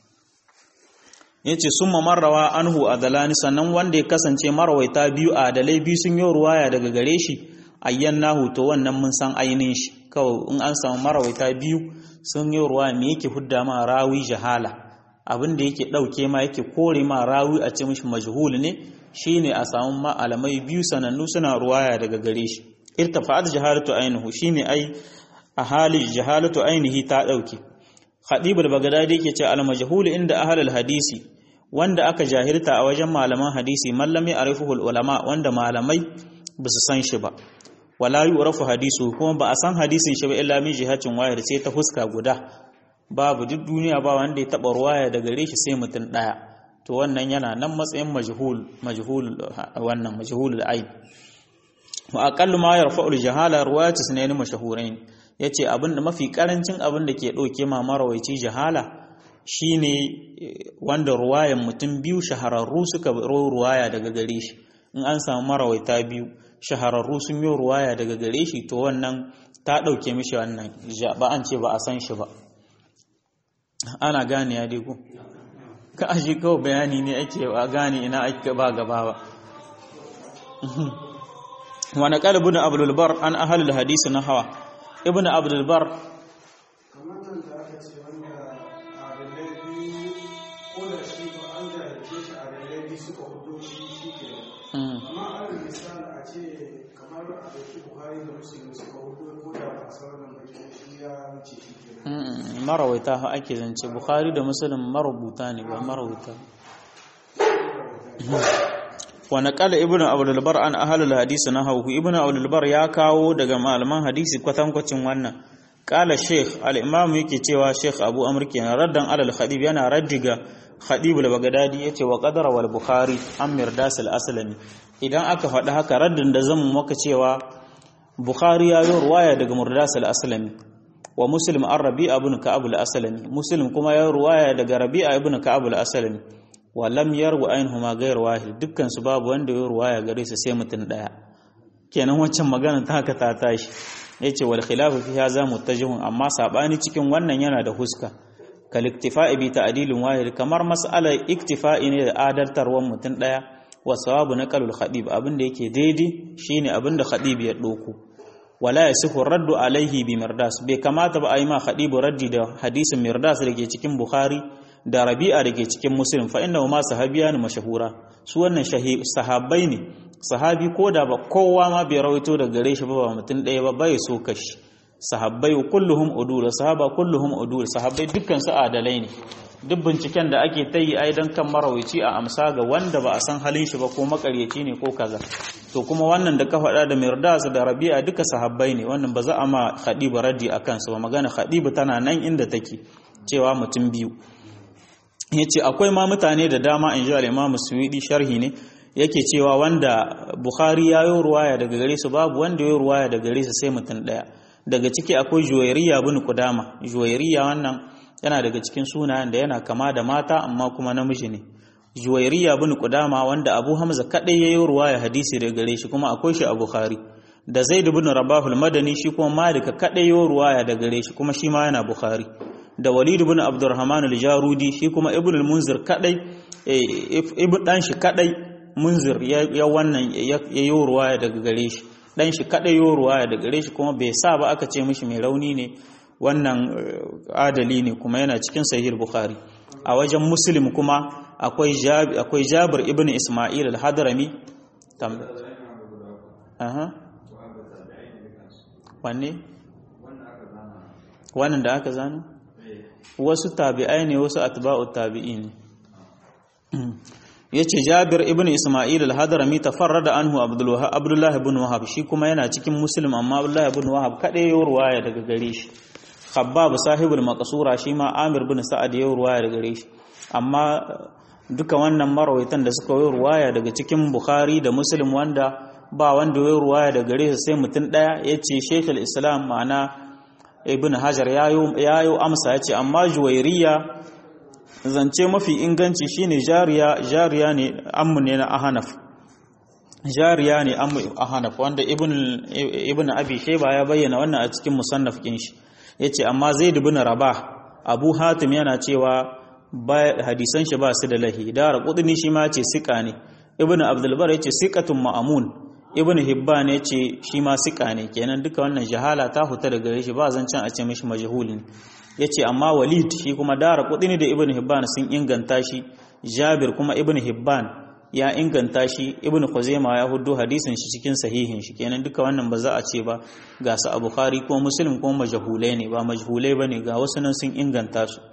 yace summa marrawa anhu adalani sannan wanda ya kasance marawaita biyu adalai biyu sun yi ruwaya daga gare shi ayyannahu to wannan mun san ainihin shi kawai in an samu marawaita biyu sun yi ruwa me yake hudda ma rawi jahala abin da yake ɗauke ma yake kore ma rawi a ce mishi majhul ne shine a samu ma'alamai biyu sanannu suna ruwaya daga gare shi irtafa'at jahalatu ainihu shine ai a hali jahalatu ainihi ta ɗauke khadibul bagdadi yake ce al majhul inda ahlul hadisi wanda aka jahilta a wajen malaman hadisi mallami arifuhul ulama wanda malamai ba su san shi ba wala yu'rafu hadisu kuma ba a san hadisin shi ba illa min jihatin wahid sai ta fuska guda babu duk duniya ba wanda ya taba ruwaya daga gare shi sai mutum daya to wannan yana nan matsayin majhul majhul wannan majhulul aib wa aqallu ma yarfa'u al-jahala riwayatu sunayn mashhurain yace abin da mafi karancin abin da ke dauke ma marawaici jahala shine wanda ruwayan mutum biyu shahararru suka ruwaya daga gare shi in an samu marawaita biyu shahararru sun yi ruwaya daga gare shi to wannan ta ɗauke mishi wannan ba an ce ba a san shi ba ana gane ya dego ka aji kawai bayani ne ake ba gane ina ake ba gaba ba wani ƙalibin abdulbar an ahalul hadisi na hawa ibn abdulbar marawaita ha ake zance bukhari da muslim marubuta ne ba marawuta wa naqala ibnu abdul bar an ahlul hadisi nahawu ibnu abdul bar ya kawo daga malaman hadisi kwatankwacin wannan qala sheikh al-imam yake cewa sheikh abu amr kenan raddan alal khadib yana raddiga khadib al-bagdadi yace wa qadara wal bukhari an mirdas al-aslami idan aka faɗi haka raddin da zan maka cewa bukhari ya yi ruwaya daga mirdas al-aslami wa muslim an rabi'a ibn ka'ab al-aslami muslim kuma ya ruwaya daga rabi'a ibn ka'ab al-aslami wa lam yarwa ainhuma ghayr wahid dukkan su babu wanda ya ruwaya gare su sai mutun daya kenan waccan magana ta haka ta tashi yace wal khilafu fi hadha muttajihun amma sabani cikin wannan yana da huska kal iktifa'i bi ta'dilin wahid kamar mas'alar iktifa'i ne da adaltarwan mutun daya wa sawabu naqalul khadib abinda yake daidai shine abinda khadib ya doko wala yasihu raddu alaihi bi mirdas bai kamata ba a yi ma khadibu raddi da hadisin mirdas da ke cikin bukhari da rabi'a da ke cikin muslim fa innahu ma sahabiya ne mashahura su wannan sahabbai ne sahabi ko da ba kowa ma bai rawaito da gare shi ba ba mutum ɗaya ba bai so kashi sahabbai kulluhum udul sahaba kulluhum udul sahabbai dukkan su adalai ne duk binciken da ake ta yi ai dan kan marawici a amsa ga wanda ba a san halin shi ba ko makaryaci ne ko kaza to kuma wannan da ka faɗa da mirdas da rabi'a duka sahabbai ne wannan ba za a ma khadiba raddi akan su ba magana khadiba tana nan inda take cewa mutum biyu yace akwai ma mutane da dama in ji al-imam suwidi sharhi ne yake cewa wanda bukhari ya yi ruwaya daga gare su babu wanda ya yi ruwaya daga gare su sai mutum daya daga ciki akwai juwairiya bin kudama juwairiya wannan yana daga cikin sunayen da yana kama da mata amma kuma namiji ne juwairiya bin kudama wanda abu hamza kadai ya yi ruwaya hadisi daga gare shi kuma akwai shi a bukhari da zaid bin rabahul madani shi kuma malika kadai ya yi ruwaya daga gare shi kuma shi ma yana bukhari da walid bin abdurrahman al-jarudi shi kuma ibn al-munzir kadai ibn dan shi kadai munzir ya wannan ya yi ruwaya daga gare shi dan shi kadai yi ruwaya daga gare shi kuma bai sa ba aka ce mishi mai rauni ne wannan adali ne kuma yana cikin sahih bukhari a wajen muslim kuma akwai akwai jabir ibn isma'il al-hadrami tam aha wanne wannan da aka zana wasu tabi'ai ne wasu atba'u tabi'in yace Jabir ibn Isma'il al-Hadrami tafarrada anhu Abdullah ibn Wahab shi kuma yana cikin Muslim amma Abdullah ibn Wahab kadai ya ruwaya daga gare shi Khabbab sahibul maqsura shi ma Amir ibn Sa'ad ya ruwaya daga gare shi amma duka wannan marawaitan da suka yi ruwaya daga cikin Bukhari da Muslim wanda ba wanda ya ruwaya daga gare sai mutum daya yace Sheikh al-Islam ma'ana Ibn Hajar yayo yayo amsa yace amma Juwairiya zance mafi inganci shine jariya jariya ne ammu ne na ahanaf jariya ne ammu ahanaf wanda ibn ibn abi shayba ya bayyana wannan a cikin musannaf kin shi yace amma zaid ibn rabah abu hatim yana cewa hadisan shi ba su da lahi dara qudni shi ma yace sika ne ibn abdul bar yace siqatun ma'amun ibn hibban yace shi ma sika ne kenan duka wannan jahala ta huta daga gare shi ba zancen a ce mishi majhul ne ya ce amma walid shi kuma dara kudini da ibn hibban sun inganta shi jabir kuma ibn hibban ya inganta shi ibn khuzaima ya hudu hadisin shi cikin sahihin shi kenan duka wannan ba za a ce ba ga su a bukhari ko muslim ko majhulai ne ba majhulai bane ga wasu nan sun inganta su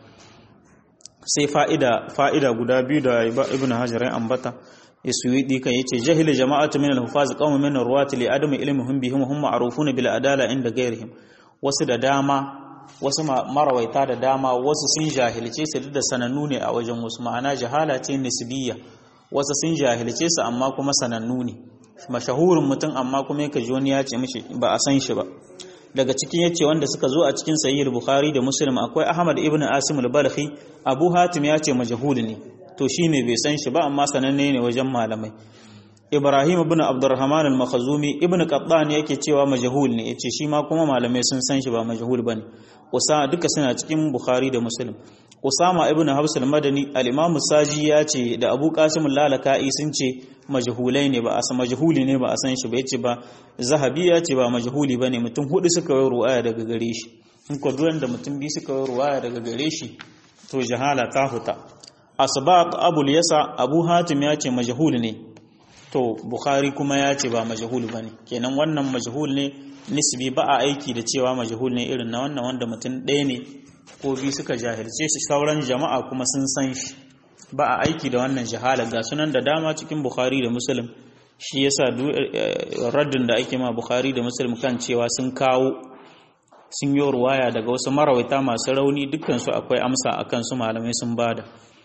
sai fa'ida fa'ida guda biyu da ibn hajar ya ambata yasuwidi kan yace jahila jama'atu min al-hufaz qawmun min ar-ruwati li adami ilmihim bihim hum ma'rufuna bil adala inda ghairihim wasu da dama wasu marawaita da dama wasu sun jahilce su duk da sanannu ne a wajen wasu ma'ana jahala ce nisbiyya wasu sun jahilce su amma kuma sanannu ne mashahurin mutum amma kuma yake ji wani ya ce mishi ba a san shi ba daga cikin yace wanda suka zo a cikin sahih bukhari da muslim akwai ahmad ibn asim al-balkhi abu hatim ya ce majhul ne to shine bai san shi ba amma sananne ne wajen malamai Ibrahim ibn Abdurrahman al-Makhzumi ibn Qattan yake cewa majhul ne yace shi ma kuma malamai sun san shi ba majhul bane Usa duka suna cikin Bukhari da Muslim Usama ibn Habs al-Madani al-Imam Saji ya ce da Abu Qasim al-Lalaka'i sun ce majhulai ne ba a san majhuli ne ba a san shi ba yace ba Zahabi ya ce ba majhuli bane mutum hudu suka yi ruwaya daga gare shi in ko duwan da mutum biyu suka yi ruwaya daga gare shi to jahala ta huta Asbaq Abu Yasa Abu Hatim ya ce majhul ne to bukhari kuma ya ce ba majhul bane kenan wannan majhul ne nisbi ba a aiki da cewa majhul ne irin na wannan wanda mutum ɗaya ne ko biyu suka jahilce shi sauran jama'a kuma sun san shi ba a aiki da wannan jahala ga sunan da dama cikin bukhari da muslim shi yasa raddin da ake ma bukhari da muslim kan cewa sun kawo sun yi ruwaya daga wasu marawaita masu rauni dukkansu akwai amsa akan su malamai sun bada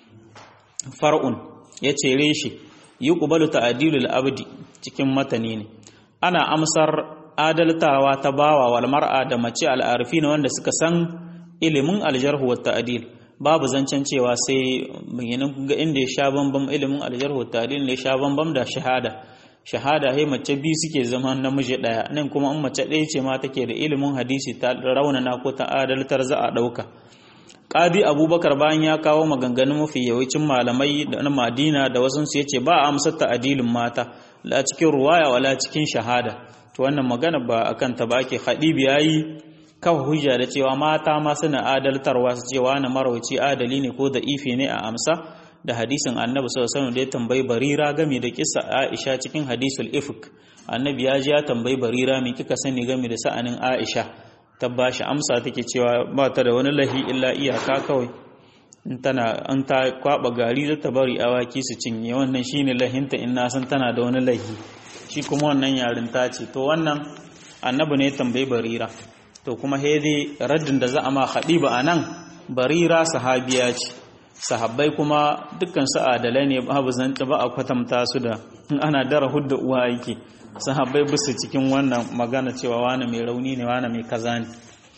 far'un ya ce reshe yi ƙubalu ta'adilul abdi cikin matani ne ana amsar adaltawa ta bawa wal mar'a da mace al'arfi na wanda suka san ilimin aljarhu wa ta'adil babu zancen cewa sai bayanin ga inda ya sha bambam ilimin aljarhu wa ta'adil ne sha bambam da shahada shahada hai mace biyu suke zama namiji daya nan kuma in mace ɗaya ce ma take da ilimin hadisi ta raunana ko ta adaltar za a ɗauka Qadi Abubakar bayan ya kawo maganganun mafi yawancin malamai da na Madina da wasu su yace ba a amsar ta'adilin mata la cikin ruwaya wala cikin shahada to wannan magana ba akan ta ba ake khadibi yayi kafa hujja da cewa mata ma suna adaltarwa su cewa na marauci adali ne ko da ifi ne a amsa da hadisin annabi sallallahu alaihi wasallam da ya tambayi barira game da kissa Aisha cikin hadisul ifk annabi ya ji ya tambayi barira me kika sani game da sa'anin Aisha ta bashi amsa take cewa ba ta da wani lahi illa iyaka kawai in tana an ta kwaba gari da ta bari awaki su cinye wannan shine lahinta in na san tana da wani lahi shi kuma wannan yarin ta ce to wannan annabi ne tambayi barira to kuma hede raddin da za a ma khadiba anan barira sahabiya ce sahabbai kuma dukkan su adalai ne babu zanta ba a kwatanta su da in ana dara hudda uwa yake sahabbai bisu cikin wannan magana cewa wani mai rauni ne wani mai kaza ne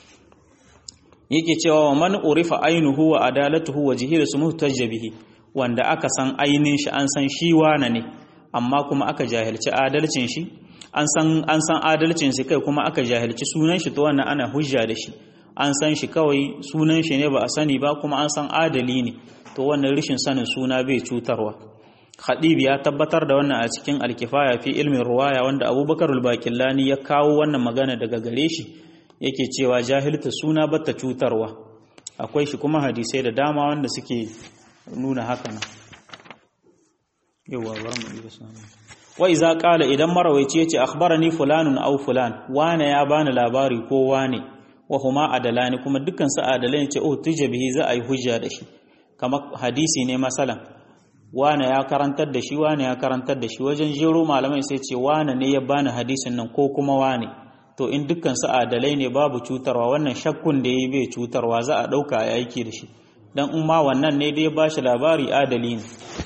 yake cewa wa man urifa ainuhu wa adalatuhu wa jihiru su muhtajja bihi wanda aka san ainin shi an san shi wane ne amma kuma aka jahilci adalcin shi an san an san adalcin shi kai kuma aka jahilci sunan shi to wannan ana hujja da shi an san shi kawai sunan shi ne ba a sani ba kuma an san adali ne to wannan rishin sanin suna bai cutarwa Khadib ya tabbatar da wannan a cikin alkifaya fi ilmin ruwaya wanda Abubakar al-Bakillani ya kawo wannan magana daga gare shi yake cewa jahilta suna bata cutarwa akwai shi kuma hadisai da dama wanda suke nuna haka nan yawa bar mu iya samu wa iza qala idan marawaici yace akhbarani fulanun aw fulan wane ya bani labari ko wane wa huma adalani kuma dukkan su adalai ne ce oh tujabihi za a yi hujja da shi kamar hadisi ne masalan wane ya karantar da shi wane ya karantar da shi wajen jero malamai sai ce wane ne ya bani hadisin nan ko kuma wane to in dukkan su adalai ne babu cutarwa wannan shakkun da yayi bai cutarwa za a dauka a aiki da shi dan in ma wannan ne dai ba shi labari adali ne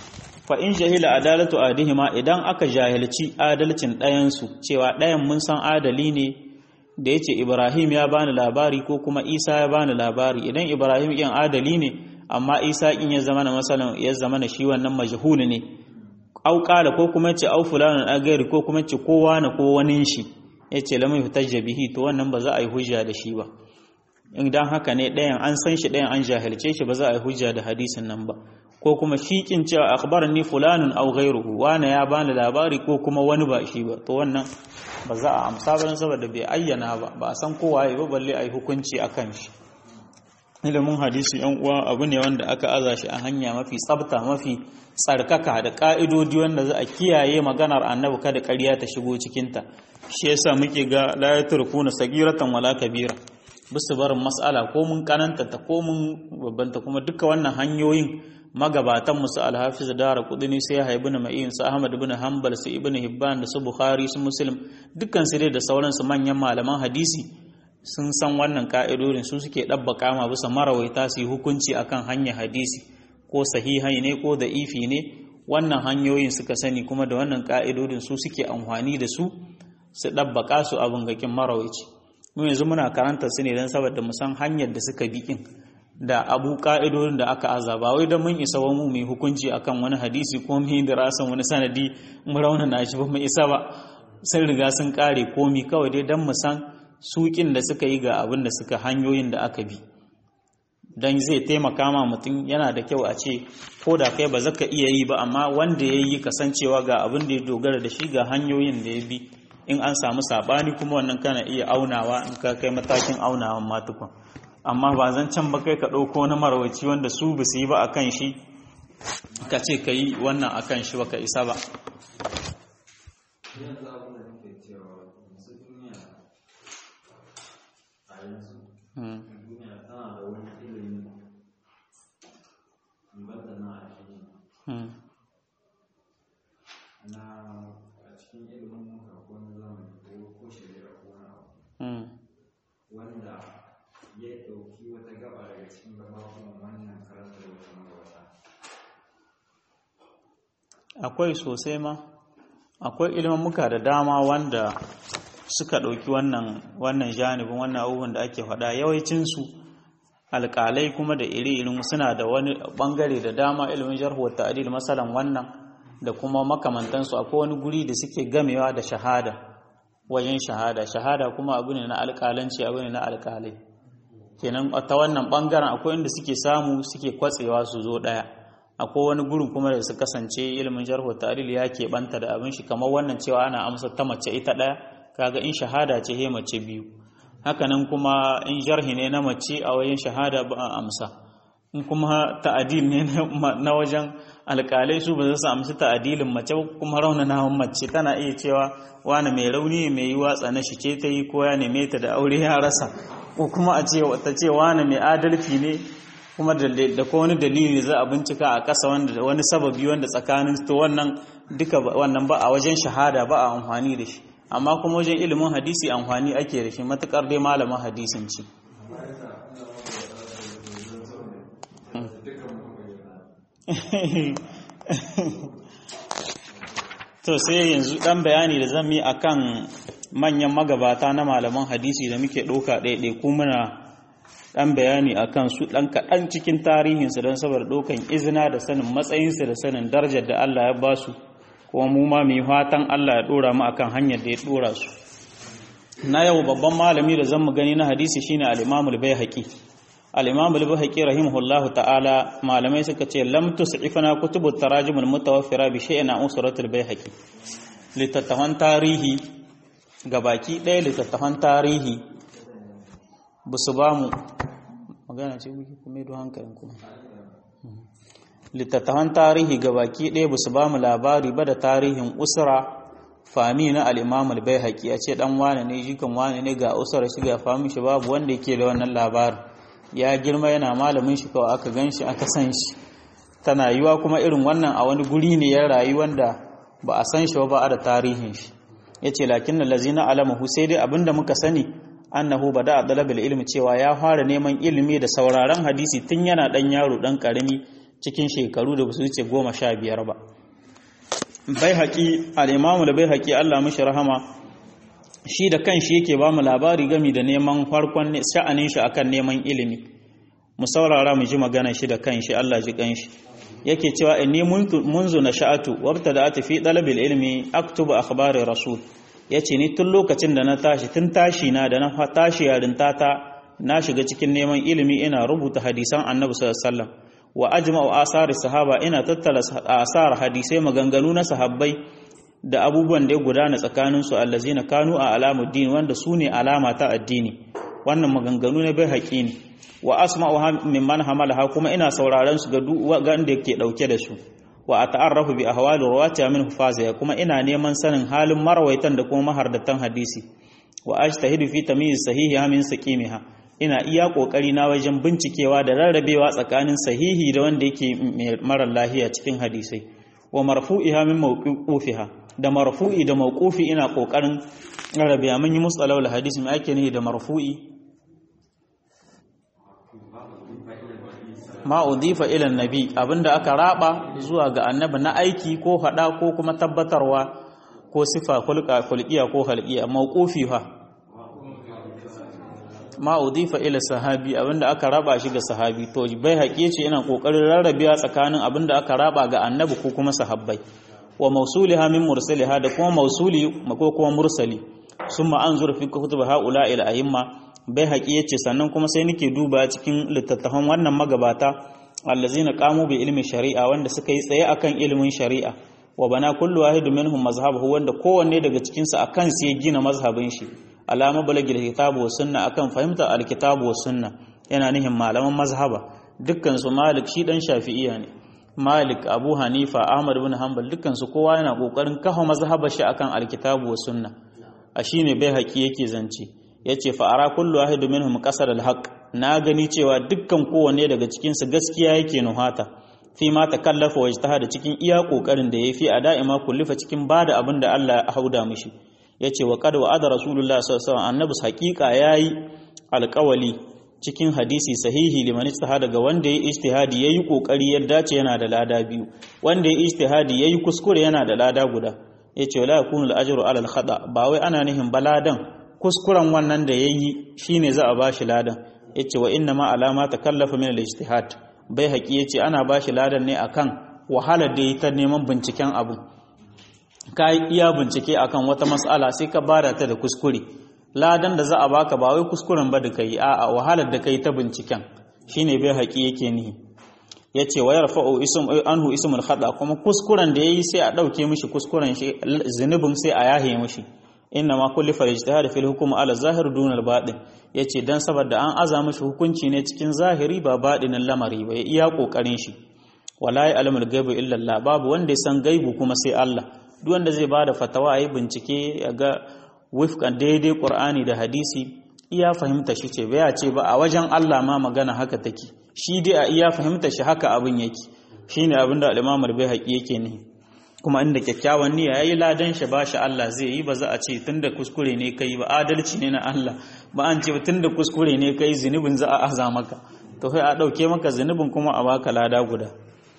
fa in jahila adalatu adihima idan aka jahilci adalcin ɗayan su cewa ɗayan mun san adali ne da yace Ibrahim ya bani labari ko kuma Isa ya bani labari idan Ibrahim yin adali ne amma Isa in ya zama na masalan ya zama na shi wannan majhul ne au qala ko kuma ce au fulanun agari ko kuma ce kowa na ko wani shi yace lam yuhtajja bihi to wannan ba za a yi hujja da shi ba idan haka ne ɗayan an san shi ɗayan an jahilce shi ba za a yi hujja da hadisin nan ba ko kuma shi kin cewa akhbarani fulanun aw ghayruhu wana ya bani labari ko kuma wani ba shi ba to wannan ba za a amsa ba saboda bai ayyana ba ba a san kowa ya ba balle a yi hukunci akan shi ilimin hadisi yan uwa abu ne wanda aka aza shi a hanya mafi tsabta mafi tsarkaka da ka'idodi wanda za a kiyaye maganar annabi kada ƙarya ta shigo cikinta shi yasa muke ga la yatrukuna sagiratan wala kabira bisu barin mas'ala ko mun kananta ta ko mun babbanta kuma duka wannan hanyoyin magabatan musu alhafiz dara kudini sai ya ibn ma'in su ahmad ibn hanbal su ibn hibban da su bukhari su muslim dukkan su dai da sauransu manyan malaman hadisi sun san wannan ka'idodin su suke dabbaka ma bisa marawaita su yi hukunci akan hanyar hadisi ko sahihai ne ko da ifi ne wannan hanyoyin suka sani kuma da wannan ka'idodin su suke amfani da su su dabbaka su abin gakin marawaici mu yanzu muna karanta su ne don saboda mu san hanyar da suka bi da abu ka'idodin da aka aza ba wai don mun isa wa mu mai hukunci akan wani hadisi ko mu yi dirasan wani sanadi mu raunana shi ba mu isa ba sun riga sun kare komi kawai dai don mu san sukin da suka yi ga abin da suka hanyoyin da aka bi don zai taimaka ma mutum yana da kyau a ce ko da kai ba zaka iya yi ba amma wanda ya yi kasancewa ga abin da ya dogara da shi ga hanyoyin da ya bi in an samu sabani kuma wannan kana iya aunawa in ka kai matakin aunawan matukun amma ba zan can ba kai ka ɗauko na marawaci wanda su ba su yi ba a kan shi ka ce ka yi wannan a kan shi ba ka isa ba wanda ya ɗauki wata gaba daga cikin gabakunan wannan karanta da wata magabata akwai sosai ma akwai ilmammuka da dama wanda suka ɗauki wannan wannan janibin wannan abubuwan da ake faɗa yawancinsu alƙalai kuma da iri irin suna da wani ɓangare da dama ilimin jarhu wa ta'dil masalan wannan da kuma makamantansu akwai wani guri da suke gamewa da shahada wajen shahada shahada kuma abu ne na alƙalanci abu ne na alƙalai kenan ta wannan ɓangaren akwai inda suke samu suke kwatsewa su zo ɗaya akwai wani gurin kuma da su kasance ilimin jarhu ta'dil ya keɓanta da abin shi kamar wannan cewa ana amsa ta mace ita ɗaya kaga in shahada ce he mace biyu hakanan kuma in jarhi ne na mace a wajen shahada ba a amsa in kuma ta'adil ne na wajen alƙalai su ba za su amsa ta'adilin mace kuma raunanawan mace tana iya cewa wani mai rauni mai yi watsa na shi ce ta yi ko ya neme ta da aure ya rasa ko kuma a ce ta ce wani mai adalci ne kuma da ko wani dalili za a bincika a ƙasa wanda wani sababi wanda tsakanin to wannan duka wannan ba a wajen shahada ba a amfani da shi amma kuma wajen ilimin hadisi amfani ake da shi matukar dai malamin hadisin ci to sai yanzu dan bayani da zan yi akan manyan magabata na malaman hadisi da muke ɗauka ɗaiɗai ko muna dan bayani akan su dan kaɗan cikin tarihinsu don saboda ɗaukan izina da sanin matsayinsu da sanin darajar da Allah ya ba su kuma mu ma mai fatan Allah ya ɗora mu akan hanyar da ya ɗora su na yau babban malami da zan mu gani na hadisi shine al-Imam al-Baihaqi al-Imam al-Baihaqi rahimahullahu ta'ala malamai suka ce lam tus'ifana kutubut tarajim al-mutawaffira bi shay'in an usratul Baihaqi littattafan tarihi gabaki ɗaya littattafan tarihi ba su ba mu magana ce kuke kuma don hankalin kuma littattafan tarihi ga baki ɗaya ba su ba mu labari ba da tarihin usra fami na al'imamul bai haƙi a ce ɗan wane ne jikan wane ne ga usra shi ga fami shi babu wanda yake da wannan labarin ya girma yana malamin shi kawai aka gan shi aka san shi tana yiwa kuma irin wannan a wani guri ne ya rayu wanda ba a san shi ba a da tarihin shi ya ce lakin na lazina alamahu sai dai abinda muka sani annahu bada a dalabil ilmi cewa ya fara neman ilimi da sauraron hadisi tun yana dan yaro dan karami cikin shekaru da basu wuce goma sha biyar ba bai haƙi al'imamu da bai haƙi Allah mashi rahama shi da kan shi yake ba mu labari gami da neman farkon sha'anin shi akan neman ilimi mu saurara mu ji magana shi da kan shi Allah ji kan shi yake cewa inni munzu na sha'atu wabta da ati fi dalabil ilmi aktubu akhbari rasul ya ce ni tun lokacin da na tashi tun tashi na da na tashi yarinta ta na shiga cikin neman ilimi ina rubuta hadisan annabi sallallahu wa ajma'u asari sahaba ina tattala asar hadisai maganganu na sahabbai da abubuwan da ya gudana tsakanin su allazina kanu a alamuddin wanda su ne alama ta addini wannan maganganu ne bai haƙi ne wa asma'u mimman hamalaha kuma ina sauraron su ga duk wanda yake dauke da su wa a ta'arrafu bi ahwali rawati min hufaziya kuma ina neman sanin halin marawaitan da kuma mahardatan hadisi wa ajtahidu fi tamyiz sahihi min saqimiha ina iya kokari na wajen bincikewa da rarrabewa tsakanin sahihi da wanda yake mara lahiya cikin hadisai wa marfu'iha min mawqufiha da marfu'i da mawqufi ina kokarin rarrabewa mun yi musalawul hadisi mai ake ne da marfu'i ma udifa ila nabi abinda aka raba zuwa ga annabi na aiki ko hada ko kuma tabbatarwa ko sifa kulqa kulqiya ko halqiya mawqufi fa ma udifa ila sahabi abinda aka raba shi ga sahabi to bai haƙe ce ina kokarin rarrabewa tsakanin abinda aka raba ga annabi ko kuma sahabbai wa mausuliha min mursaliha da kuma mausuli ko kuma mursali summa anzur fi kutub haula ila a'imma bai haƙi yace sannan kuma sai nake duba cikin littattafan wannan magabata allazina qamu bi ilmi shari'a wanda suka yi tsaye akan ilimin shari'a wa bana kullu wahidun minhum mazhabahu wanda kowanne daga cikin su akan su ya gina mazhabin shi alama balagil kitabu was sunna akan fahimta alkitabu was sunna yana nihin malaman mazhaba dukkan su malik shi dan shafi'iya ne malik abu hanifa ahmad ibn hanbal dukkan su kowa yana kokarin kafa mazhabar shi akan alkitabu was sunna a shine bai haƙi yake zance yace fa ara kullu wahid minhum qasar alhaq na gani cewa dukkan kowanne daga cikin su gaskiya yake nuhata fi ma takallafa wa ijtihada cikin iya kokarin da yafi a da'ima kullifa cikin bada abin da Allah ya hauda mishi yace wa qad wa'ada rasulullah sallallahu alaihi wasallam annabi haqiqa yayi alƙawali cikin hadisi sahihi liman ijtihada ga wanda yayi ijtihadi yayi kokari ya dace yana da lada biyu wanda yayi ijtihadi yayi kuskure yana da lada guda yace la yakunu al-ajru ala al-khata ba wai ana nihin baladan kuskuren wannan da yayi shine za a bashi ladan yace wa inna ma alama takallafa min al-ijtihad bai haƙi yace ana bashi ladan ne akan wahalar da yi ta neman binciken abu ka iya bincike akan wata mas'ala sai ka bada ta da kuskure ladan da za a baka ba wai kuskuren ba da kai a'a wahalar da kai ta binciken shine bai haƙi yake nihi yace wa yarfa'u ism anhu ismul khata kuma kuskuren da yayi sai a dauke mishi kuskuren shi zunubin sai a yahe mishi inna ma kulli fal ijtihad fil hukm ala zahir dun al batin yace dan saboda an aza mishi hukunci ne cikin zahiri ba batinin lamari ba ya iya kokarin shi wala ya alamul gaibu illa Allah babu wanda ya san gaibu kuma sai Allah duk wanda zai bada fatawa yayi bincike ya ga wifkan daidai Qur'ani da hadisi iya fahimta shi ce baya ce ba a wajen Allah ma magana haka take shi dai a iya fahimta shi haka abin yake shine abin da al-Imam al-Baihaqi yake ne kuma inda kyakkyawan niyya yayi ladan shi ba shi Allah zai yi ba za a ce tunda kuskure ne kai ba adalci ne na Allah ba an ce tunda kuskure ne kai zunubin za a aza maka to sai a dauke maka zunubin kuma a baka lada guda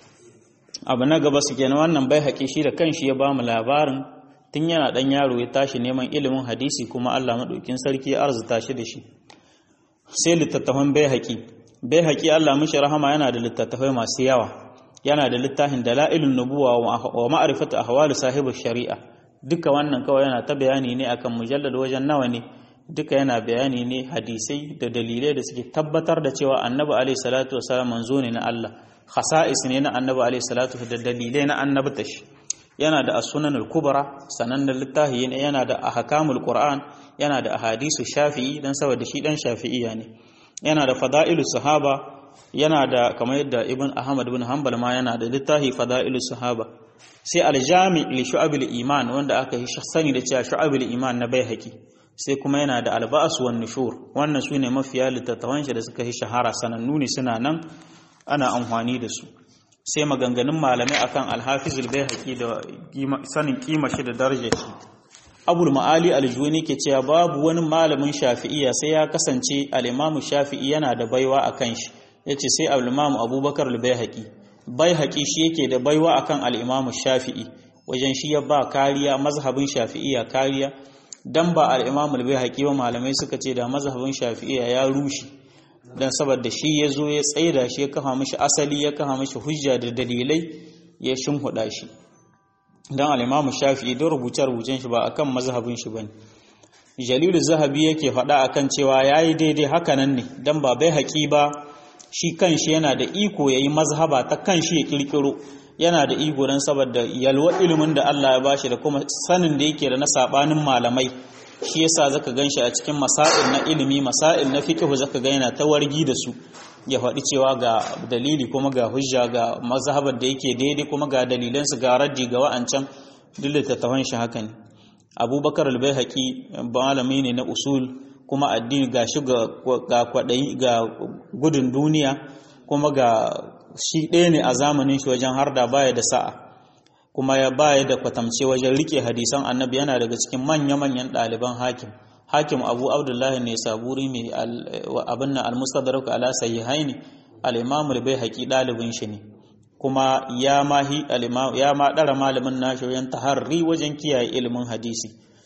abu na gaba su kenan wannan bai haƙi shi da kanshi ya ba mu labarin tun yana ɗan yaro ya tashi neman ilimin hadisi kuma Allah maɗaukin sarki ya arzuta shi da shi sai littattafan bai haƙi bai haƙi Allah mishi rahama yana da littattafai masu yawa yana da littafin dala'ilun nubuwa wa ma'rifatu ahwali sahibu shari'a duka wannan kawai yana ta bayani ne akan mujallad wajen nawa ne duka yana bayani ne hadisai da dalilai da suke tabbatar da cewa annabi alaihi salatu wasallam manzo ne na Allah khasa'is ne na annabi alaihi salatu da dalilai na annabta shi yana da as-sunan al-kubra sanannen littafi yana da ahkamul qur'an yana da ahadisu shafi'i dan saboda shi dan shafi'iyya ne yana da fada'ilu sahaba yana da kamar yadda ibn ahmad ibn hanbal ma yana da littafi fada'ilu sahaba sai al-jami' li shu'abil iman wanda aka yi sani da cewa shu'abil iman na baihaqi sai kuma yana da alba'as wan nushur wannan sune mafiya littattafan shi da suka yi shahara sanannu ne suna nan ana amfani da su sai maganganun malamai akan alhafizul baihaqi da sanin kima shi da darajar shi abul ma'ali aljuni ke cewa babu wani malamin shafi'iyya sai ya kasance al-imamu shafi'i yana da baiwa akan shi yace sai al-imamu abubakar al-baihaqi baihaqi shi yake da baiwa akan al-imamu shafi'i wajen shi ya ba kariya mazhabin shafi'iyya kariya dan ba al-imamu al-baihaqi ba malamai suka ce da mazhabin shafi'iyya ya rushe dan saboda shi ya zo ya tsaida shi ya kafa mishi asali ya kafa mishi hujja da dalilai ya shimhuda shi dan al-Imam Shafi'i da rubuce-rubucen shi ba akan mazhabin shi bane Jalil Zahabi yake faɗa akan cewa yayi daidai haka nan ne dan ba bai haƙi ba shi kanshi yana da iko yayi mazhaba ta kanshi ya kirkiro yana da iko dan saboda yalwa ilimin da Allah ya bashi da kuma sanin da yake da na sabanin malamai shi yasa zaka ganshi a cikin masail na ilimi masail na fiqh zaka ga yana ta wargi da su ya faɗi cewa ga dalili kuma ga hujja ga mazhabar da yake daidai kuma ga dalilan su ga raddi ga wa'ancan duk littattafan shi haka ne abubakar al-baihaqi malami ne na usul kuma addini ga shi ga kwaɗayi ga gudun duniya kuma ga shi ɗaya ne a zamanin shi wajen harda baya da sa'a kuma ya baya da kwatamce wajen rike hadisan annabi yana daga cikin manya-manyan ɗaliban hakim hakim abu abdullahi ne saburi mai abin nan almustadrak ala sahihaini al-imam al-baihaqi ɗalibin shi ne kuma ya ma hi ya ma dara malamin nashi wajen taharri wajen kiyaye ilimin hadisi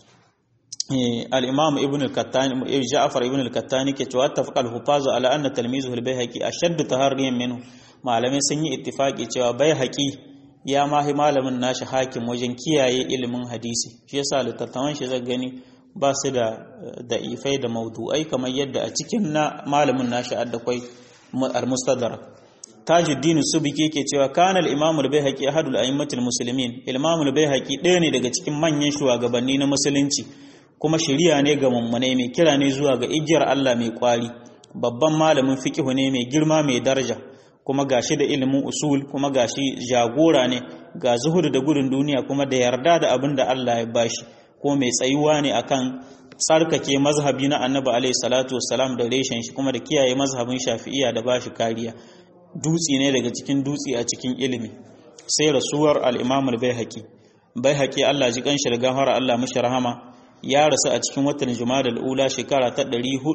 al-imam ibn al-kattani ja'far ibn al-kattani ke cewa tafaqa al-hufazu ala anna talmizuhu al-baihaqi ashaddu taharriyan minhu malamai sun yi ittifaki cewa baihaqi ya mahi malamin nashi hakim wajen kiyaye ilimin hadisi shi yasa littattafan shi zai gani ba su da da'ifai da maudu'ai kamar yadda a cikin na malamin nashi addakwai al-mustadrak tajuddin subiki yake cewa kana al-imam al-baihaqi ahadul a'immatil muslimin imam al-baihaqi ɗaya ne daga cikin manyan shugabanni na musulunci kuma shari'a ne ga mummune mai kira ne zuwa ga igiyar Allah mai kwari babban malamin fiqh ne mai girma mai daraja kuma gashi da ilimin usul kuma gashi jagora ne ga zuhudu da gudun duniya kuma da yarda da abin da Allah ya bashi ko mai tsayuwa ne akan tsarkake mazhabi na annabi alaihi salatu wassalam da reshen shi kuma da kiyaye mazhabin shafi'iyya da bashi kariya dutsi ne daga cikin dutsi a cikin ilimi sai rasuwar al-imam al-baihaqi baihaqi Allah ji kanshi da gafara Allah mishi rahama ya rasu a cikin watan jumada al-ula shekara ta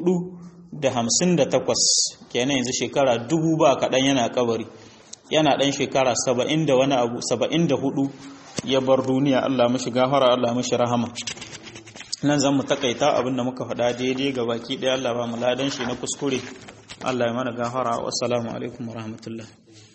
458 kenan yanzu shekara dubu ba kaɗan yana kabari yana ɗan shekara saba'in da wani abu saba'in da hudu ya bar duniya Allah mashi gafara Allah mashi rahama nan zan mu takaita abin da muka faɗa daidai ga baki ɗaya Allah ba mu ladan shi na kuskure Allah ya mana gafara wassalamu alaikum wa rahmatullah